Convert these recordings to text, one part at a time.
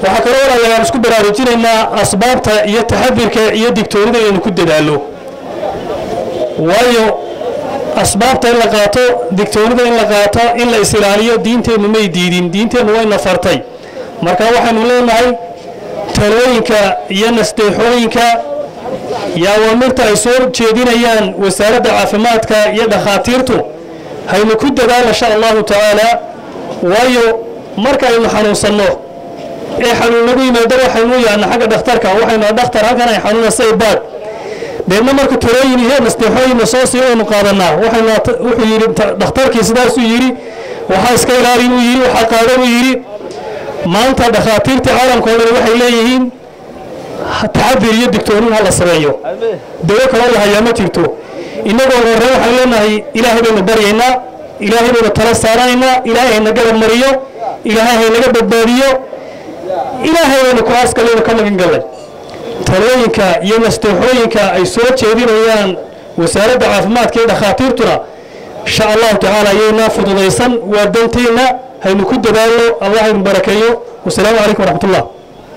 waxaa kaloo walaalayaal isku baraarujinaynaa asbaabta iyo taxadirka iyo digtoonida inaynu ku dadaallo waayo asbaabta in la qaato digtoonida in la qaato in la is-ilaaliyo diinteennu may diidin diinteennu wayna fartay marka waxaynu leenahay talooyinka iyo nasteexooyinka iyo awaamirta ay soo jeedinayaan wasaaradda caafimaadka iyo dhakhaatiirtu haynu ku dadaal insha allahu tacaala waayo marka aynu xanuunsanno ee xanuun nagu yimaado waxaynu yaana xagga dhakhtarka waxaynu dhakhtar halkan ay xanuunasay baad deedna marka talooyin iyo nasteexooyinna soo sii aynu qaadanaa waxaynu wuxuu yidhi dhakhtarkii sidaasuu yidhi waxaa iska ilaali buu yidhi waxaa qaada buu yidhi maanta dhakhaatiirtii caalamka oo dhan waxay leeyihiin taxadir iyo digtoonin ha la sameeyo dawo kaloo la hayaa ma jirto innagoo horre waxaan leenahay ilaahay baynu baryaynaa ilaahay baynu tala saaranaynaa ilaahay hayna garab mariyo ilaahay haynaga badbaadiyo ilaahay baynu ku aaskalaynu ka magan gallay talooyinka iyo nasteexooyinka ay soo jeedinayaan wasaaradda caafimaadka iyo dhakhaatiirtuna insha allahu tacaala ayaynaa fududaysan waa danteenna haynu ku dadaalno allah haynu barakeeyo wasalaamu calaykum waraxmat ullah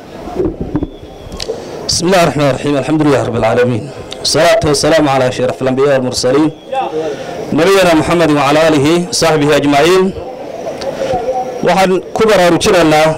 بسم الله الرحمن الرحيم الحمد لله رب العالمين والصلاة والسلام على أشرف الأنبياء والمرسلين نبينا محمد وعلى آله وصحبه أجمعين waxaan ku baraarujinaynaa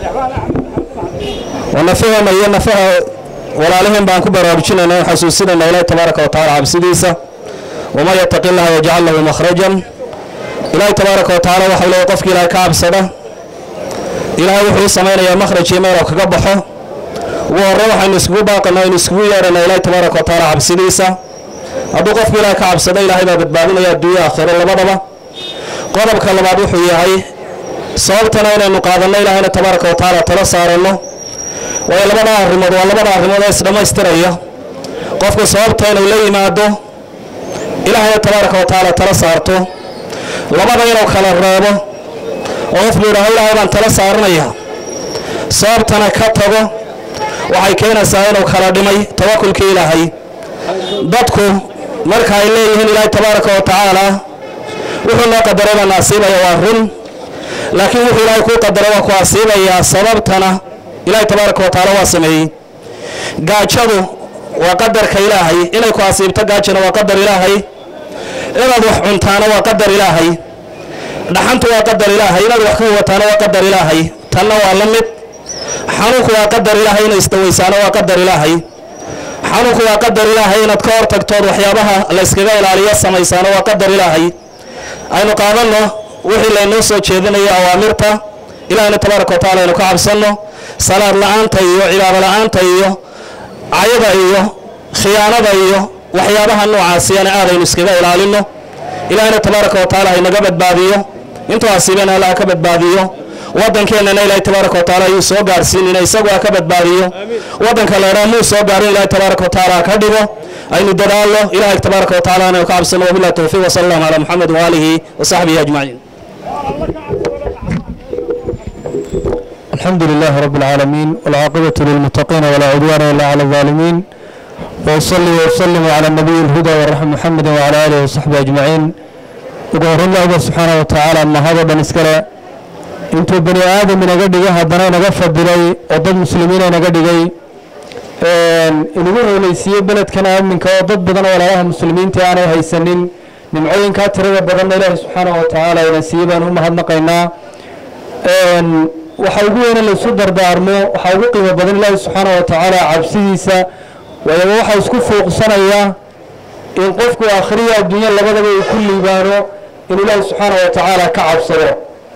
wanafahana iyo nafaha walaalaheen baan ku baraarujinaynaa o xasuusinaynaa ilaahi tabaaraka wa tacaala cabsidiisa waman yataqi llaha yajcal lahu makhrajan ilaahi tabaaraka wa tacaala waxau leeyahy qofki ilaahay ka cabsada ilaahay wuxuu u samaynayaa makhraj iyo meel oo kaga baxo ugu horre waxaynu iskugu baaqana aynu iskugu yeedhana ilaahi tabaaraka wa tacaala cabsidiisa hadduu qofku ilaahay ka cabsado ilaahay baa badbaadinaya adduunya aakhiro labadaba qodobka labaad wuxuu yahay sababtana inaynu qaadanno ilaahayna tabaaraka wa tacaala tala saaranno waayo labada arrimood waa labada arrimood ee isdhammaystiraya qofku sababta inuu la yimaado ilaahayna tabaaraka wa tacaala tala saarto labada inuu kala reebo oo qofku yidhaaho ilaahay baan tala saaranaya sababtana ka tago waxay keenaysaa inuu kala dhimay tawakulkii ilaahay dadku marka ay leeyihiin ilaahay tabaaraka wa tacaala wuxuu noo qadaray baa na asiibaya waa run laakiin wuxuu ilaahay kuu qadaray waa ku asiibayaa sababtana ilaahay tabaaraka wa tacaala waa sameeyey gaajadu waa qadarka ilaahay inay ku asiibto gaajana waa qadar ilaahay inaad wax cuntaana waa qadar ilaahay dhaxantu waa qadar ilaahay inaad wax ka wataana waa qadar ilaahay tanna waa la mid xanuunku waa qadar ilaahay inay isdawaysaana waa qadar ilaahay xanuunku waa qadar ilaahay inaad ka hor tagtood waxyaabaha layskaga ilaaliyo samaysaana waa qadar ilaahay aynu qaadanno wixii laynoo soo jeedinaya awaamirta ilaahayna tabaaraka wa tacala aynu ka cabsanno salaad la-aanta iyo cibaado la-aanta iyo cayada iyo khiyaanada iyo waxyaabaha noocaasiyana aadaynu iskaga ilaalinno ilaahayna tabaaraka wa tacaala haynaga badbaadiyo intuu asiibana allah ka badbaadiyo waddankeennana ilaahay tabaaraka wa tacaala ayuu soo gaarsiinina isagu ha ka badbaadiyo waddanka leedhaa muu soo gaarin ilaahay tabaaraka wa tacaala ha ka dhigo aynu dadaalno ilaahay tabaaraka wa tacaala aynu ka cabsano wabillahi tawfiiq wasala allahu calaa muxamed waaalihi wasaxbihi ajmaciin الحمد لله رب العالمين والعاقبة للمتقين ولا عدوان إلا على الظالمين وأصلي وأسلم على النبي الهدى والرحمة محمد وعلى آله وصحبه أجمعين وقال الله سبحانه وتعالى ما هذا بنسكرة intuu bani aadam inaga dhigay haddana inaga fadilay oo dad muslimiin inaga dhigay inagu hooleysiiyey beledkan aaminka oo dad badan oo walaalaha muslimiinta aanay haysanin nimcooyinkaa tirada badanna ilaahi subxaanahu wa tacaala ina siiyey baan u mahadnaqaynaa waxa ugu weyne laysu dardaarmo waxaa ugu qiimo badan ilaahi subxaanahu wa tacaala cabsidiisa waayo waxaa isku fuuqsanaya in qofku akhriya adduunya labadaba uu ku liibaano in ilaahi subxaanahu wa tacaala ka cabsado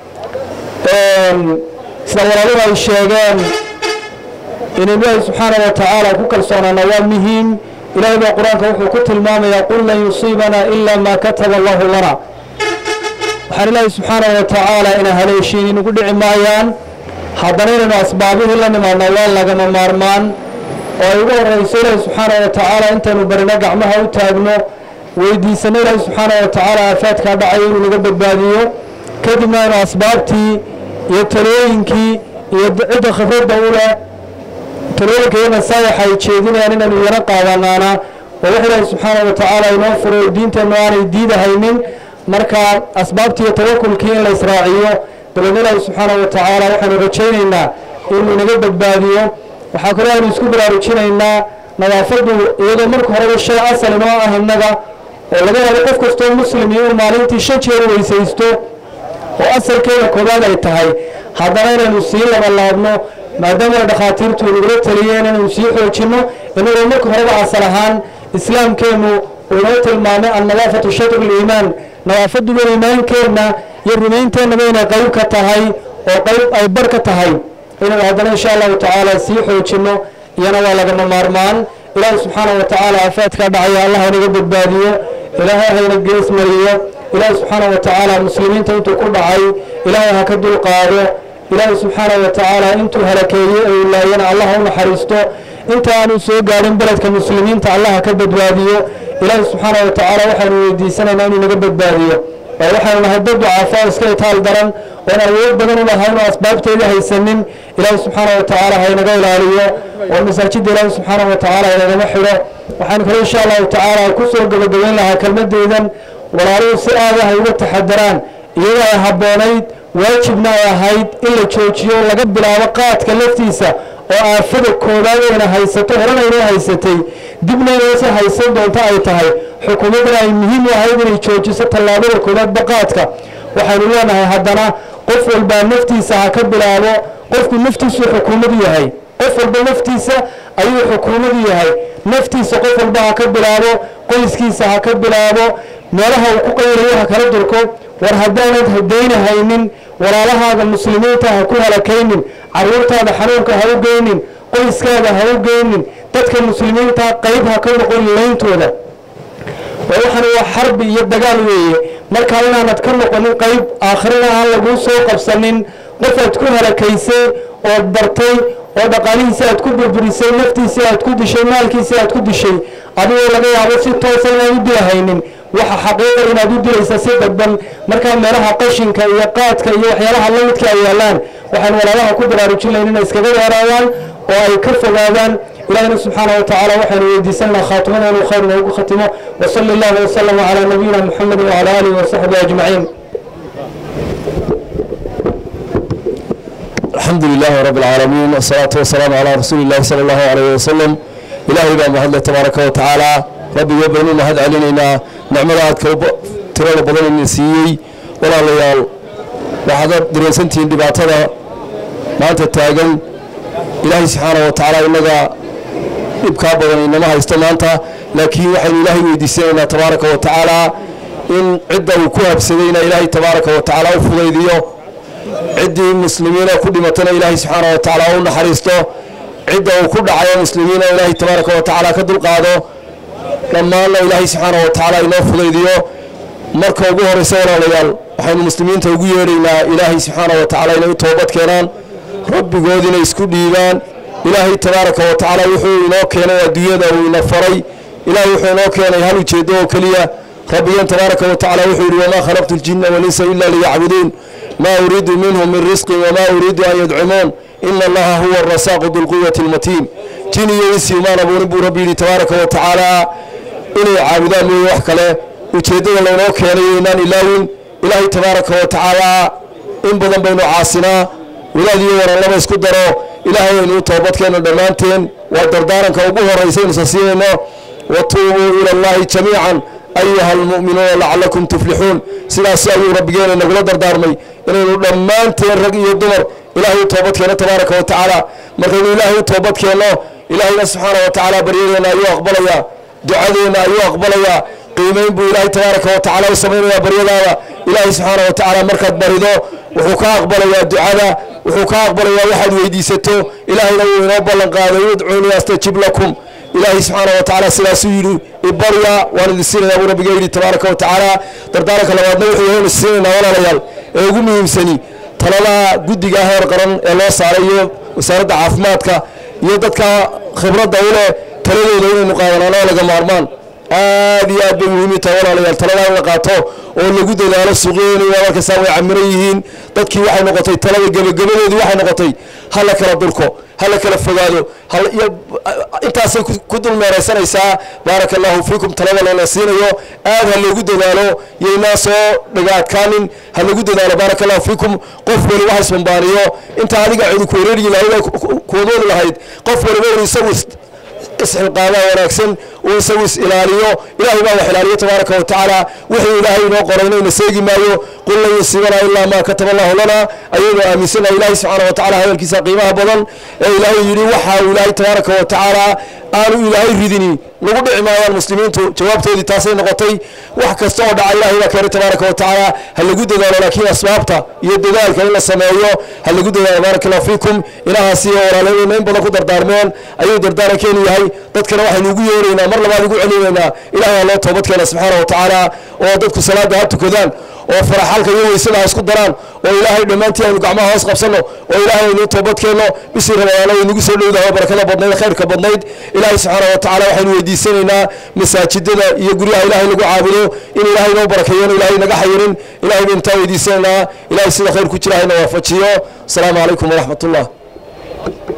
sida walaaluhu ay sheegeen in ilaahi subxaanahu wa tacaala ku kalsoonaana waa muhiim ilaahay baa qur-aanka wuxuu ku tilmaamayaa qul lan yusiibana ila ma kataba allahu lana waxaan ilaahi subxaanahu wa tacaala ina haleeshiin inugu dhici maayaan haddana inaynu asbaabihii la nimaadno waa lagama maarmaan oo ay ugu horeyso ilaahi subxaanahu wa tacaala intaynu barino gacmaha u taagno weydiisano ilaahi subxaanahu wa tacaala aafaadkaa dhacay inuu naga badbaadiyo kadibna aynu asbaabtii iyo talooyinkii iyo cidda khibradda u leh talooyinka iyo nasaayaxa ay jeedinayaan inaynu iyana qaadanaana oo wax ilaahi subxaanahu wa tacaala inoo furo diinteennu aanay diidahaynin marka asbaabtii iyo tawakulkii in la israaciyo dabeedna ilaahi subxaanahu wa tacaala waxaynu rajaynaynaa inuu inaga badbaadiyo waxaa kaloo aynu isku baraarujinaynaa nadaafaddu iyadoo marka horeba shay asal inoo ah innaga oo laga yaabo qof kastoo muslim iyo uu maalintii shan jeer weysaysto oo asalkeeda koobaad ay tahay haddana inaynu sii labalaabno maadaama dhakhaatiirtu nagula taliyeen inaynu sii xoojinno inagoo marka horeba asal ahaan islaamkeennu uu inoo tilmaamay annadaafatu shatru liimaan nadaafaduba iimaankeenna iyo rumaynteenaba inay qayb ka tahay oo qayb ay bar ka tahay inaynu haddana insha allahu tacaala sii xoojinno iyana waa lagama maarmaan ilaahay subxaana wa tacaala aafaadkaa dhacaya allah inaga badbaadiyo ilaahay hayna gees mariyo ilaahay subxaana wa tacaala muslimiinta intuu ku dhacay ilaahay ha ka dulqaado ilaahay subxaana wa tacaala intuu halakeeyey ee ilaayana allah ha u naxariisto inta aanu soo gaadhin beledka muslimiinta allah ha ka badbaadiyo ilaahay subxaana wa tacaala waxaanu weydiisanaynaa inuu naga badbaadiyo oo waxaanu nahay dad ducaafa iska itaal daran oon awood badan u lahayn oo asbaabteeda haysanin ilaahay subxaana wa tacaala haynaga ilaaliyo oo masaajidda ilaahay subxaana wa tacaala haynagama xidho waxaan kale insha allahu tacaala ku soo gabagabayn lahaa kelmadeydan walaaluhu si aada hay uga taxadaraan iyadoo ay habboonayd waajibna ay ahayd in la joojiyo laga bilaabo qaadka laftiisa oo aafada koobaad ayna haysato horena inoo haysatay dibna inoosi haysan doonto ay tahay xukuumaddana ay muhiim u ahayd inay joojiso tallaabada koobaadba qaadka waxaynu leenahay haddana qof walbaa naftiisa ha ka bilaabo qofku naftiisuu xukuumadu yahay qof walba naftiisa ayuu xukuumadu yahay naftiisa qof walba ha ka bilaabo qoyskiisa ha ka bilaabo meelaha uu ku qayrayo ha kala durko war haddaanad hadaynahaynin walaalahaaga muslimiinta ha ku halakaynin caruurtaada xanuunka ha u geynin qoyskaada ha u geynin dadka muslimiinta qayb ha ka noqon layntooda oo waxan waa xarbi iyo dagaal weeye markaa inaanad ka noqonin qayb aakhirana aan laguu soo qabsanin qofaad ku halakaysay ood bartay oo dhaqaalihiisi aad ku burburisay naftiisii aad ku dishay maalkiisii aad ku dishay adigoo laga yaabo si toosa inaan u dilahaynin waxa xaqiiqa inaad u dilaysa si dadban markaa meelaha qashinka iyo qaadka iyo waxyaalaha lamidka ay yaalaan waxaan walaalaha ku baraarujinayn inay iskaga weeraadaan oo ay ka fogaadaan ilahina subxaana wa tacaala waxaynu weydiisanaa khaatimada inuu khayr noogu khatimo wasali allahu wasalama calaa nabiyina muxamedi wacala aalihi wasaxbihi ajmaciin الحمد لله رب العالمين والصلاة والسلام على رسول الله صلى الله عليه وسلم إلهي بان مهد تبارك وتعالى ربي وبينو مهد علينا نعملات كوب ترى بدن النسيي ولا ليال وحدا دريسنتين دباتدا ما أنت تاجن إلهي سبحانه وتعالى إنك dhibkaa badan inama haysto maanta laakiin waxaynu ilaahay weydiisanaynaa tabaaraka wa tacaala in cidda uu ku habsadayna ilaahay tabaaraka wa tacaala u fudaydiyo ciddii muslimiina ku dhimatana ilaahay subxaana wa tacaala u naxariisto cidda uu ku dhacayo muslimiina ilaahay tabaaraka wa tacaala ka dulqaado dhammaanna ilaahay subxaana wa tacaala inoo fudaydiyo marka ugu horeysa walaalayaal waxaynu muslimiinta ugu yeedhaynaa ilaahay subxaana wa tacaala inay u toobad keenaan rabbigood inay isku dhiibaan ilaahay tabaaraka wa tacaala wuxuu inoo keenay adduunyada uu ina faray ilaahay wuxuu inoo keenay hal ujeedo oo keliya rabbigan tabaaraka wa tacaala wuxuu yidhi wamaa khalaqtu ljinna walinsa ila liyacbuduun ma uriidu minhum min risqin wamaa uriidu an yadcumuun ina allaha huwa arasaaqu dulquwati almatiin jin iyo insi umaan abuurin buu rabbi yidhi tabaaraka wa tacaala inay caabudaan mooye wax kale ujeeddada laynoo keenay inaan ilaawin ilaahay tabaaraka wa tacaala in badan baynu caasinaa walaad iyo waranlaba isku daro ilaahay aynu u toobadkeenno dhammaanteen waa dardaaranka ugu horraysaynu sasiinayno watuubuu ila allahi jamiican ayuha almu'minuuna lacalakum tuflixuun sidaas ayuu rabbigeena nagula dardaarmay inaynu dhammaanteen rag iyo dumar ilaahay u toobadkeenno tabaaraka wa tacaala markaynu ilaahay u toobadkeenno ilaahayna subxaana wa tacaala baryadeenna ayuu aqbalayaa ducadeenna ayuu aqbalayaa qiimayn buu ilaahay tabaaraka wa tacaala u samaynayaa baryadaada ilaahay subxaana wa tacaala markaad barido wuxuu ka aqbalayaa ducada wuxuu ka aqbalayaa waxaad weydiisato ilaahayna wuu inoo ballan qaaday udcuunii astajib lakum ilaahay subxaana wa tacaala sidaasuu yidhi ibarya waan idin siinayaa buu rabbiga yidhi tabaaraka wa tacaala dardaaranka labaadna wuxuu yahay inu siinaynaa walaalayaal ee ugu muhiimsani talada guddiga heer qaran ee loo saaray iyo wasaaradda caafimaadka iyo dadka khibradda u leh taladooda inaynu qaadanaan oo laga maarmaan aad iyo aad bay muhiim tahay walaalayaal taladaa in la qaato oo lagu dadaalo suuqyadeena markastaa way camiran yihiin dadkii waxay noqotay talada gebagabadeedu waxay noqotay ha la kala durko ha la kala fogaado intaasay ku dulmeeraysanaysaa baaraka allahu fiikum talada lala siinayo aad ha loogu dadaalo yaynaa soo dhagaadkaanin ha lagu dadaalo baaraka allahu fiikum qof waliba ha isbambaaniyo intaa adiga cidi ku wareerigi lahayd kuwadoodi lahayd qof waliba inu isagu isxilqaamaa wanaagsan uu isagu is ilaaliyo ilahay baa wax ilaaliyo tabaaraka wa tacaala wixii ilaahay inoo qorayna ina seegi maayo qul lan yusiibanaa ilaa maa kataba allahu lana ayaynu aaminsanaha ilahay subxaana wa tacala hadalkiisa qiimaha badan ee ilaahay yidhi waxa uu ilaahay tabaaraka wa tacaala aanu ilaahay ridini nagu dhici maayaan muslimiintu jawaabtoodii taasay noqotay wax kasta oo dhaca ilahay baa keenay tabaaraka wa tacaala ha lagu dadaalo laakiin asbaabta iyo dadaalka in la sameeyo ha lagu dadaalo baaraka allahu fiikum ilahaasi oo walaaladeyna in badan ku dardaarmeen ayuu dardaarankeenu yahay dadkana waxaynu ugu yeeraynaa mar labaad ugu celinaynaa ilahay ha loo toobad keena subxaana wa tacaala oo dadku salaada ha tukadaan oo faraxalka iyo weysada ha isku daraan oo ilaahay dhammaantii aynu gacmaha hoos qabsanno oo ilaahay aynu toobad keenno bishii ramadaana way nagu soo dhowdahay barakada badnayd khayrka badnayd ilaahay subxaana wa tacala waxaynu weydiisanaynaa masaajidada iyo guryaha ilaahay lagu caabudo in ilaahay noo barakeeyo ilaahay naga xayirin ilahay baynu taa weydiisanaynaa ilahay sida khayr ku jira hayna waafajiyo asalaamu calaykum waraxmat ullah